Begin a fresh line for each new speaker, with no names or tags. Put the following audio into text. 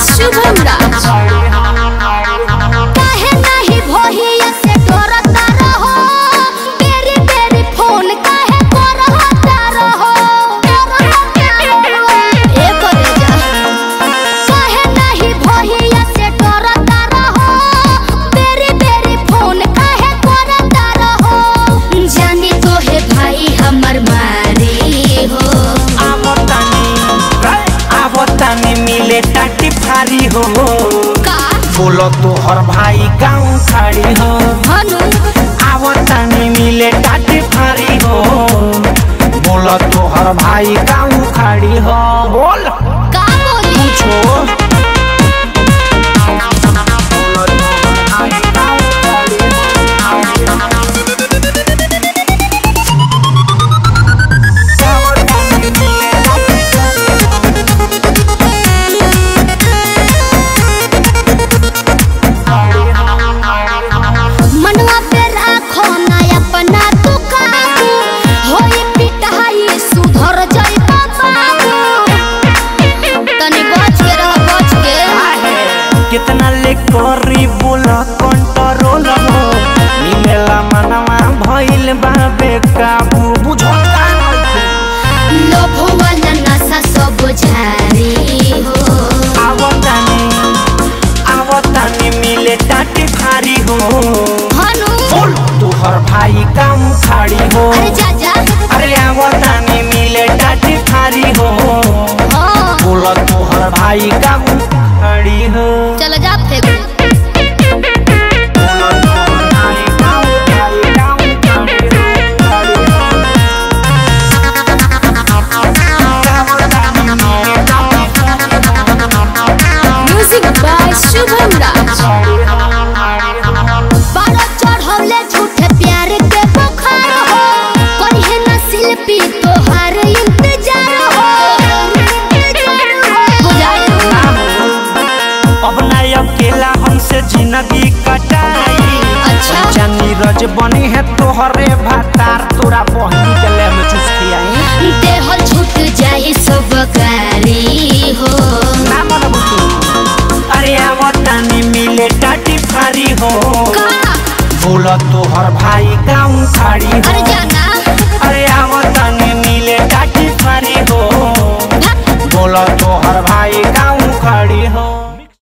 शुभम राज काहे नाही भोहिया से डरता रहो तेरी तेरी फोन काहे करता रहो ए करे जा काहे नाही भोहिया से डरता रहो तेरी तेरी फोन काहे करता रहो जानी तो है भाई हमर मारी हो
आवतानी आवतानी मिले टाटी फारी हो
का
बोलो तो हर भाई गाँव खड़ी हो
हनु
आवतानी मिले टाटी फारी हो बोलो तो हर भाई गाँव खड़ी हो बोल
का बोली
पूछो बोलो तो हर भाई गाँव खड़ी हो। आवतानी मिले टाटी फारी हो।
मनवा पे राखो ना अपना तू काबू होई पिटाई सुधर जाई बाबू तनी बच के रह बच के
कितना ले करी बोला कंट्रोल हो मिलेला मनवा भइल बा बेकाबू बुझो का
लोभ वाला नशा सब झारी हो
आवतानी आवतानी मिले टाटी फारी हो
हनु
बोल तू हर भाई काम खाड़ी हो
अरे जा जा
अरे आवतानी मिले टाटी फारी हो
हाँ
बोला तू हर भाई काम खाड़ी हो
चल जा फेंक
बोला तू हर भाई काम खाड़ी काम खाड़ी हो खाड़ी हो
म्यूजिक बाय शुभम राज बारो चढ़ौले झूठे प्यार के बुखार हो कोई है न शिल्पी तोहार इंतजार हो हो जाए
अब ना अकेला हमसे जिंदगी कटाई
अच्छा।
जानी रज बनी है तोहरे भातार तोरा बहनी के ले में चुस्की आई
देह छूट जाए सब गारी हो
ना मन बुतू अरे आवतानी मिले टाटी फारी हो
का
बोला तोहर भाई गाँव खाड़ी हो
अरे जाना
अरे आवतानी मिले टाटी फारी हो
भक,
बोला तोहर भाई गाँव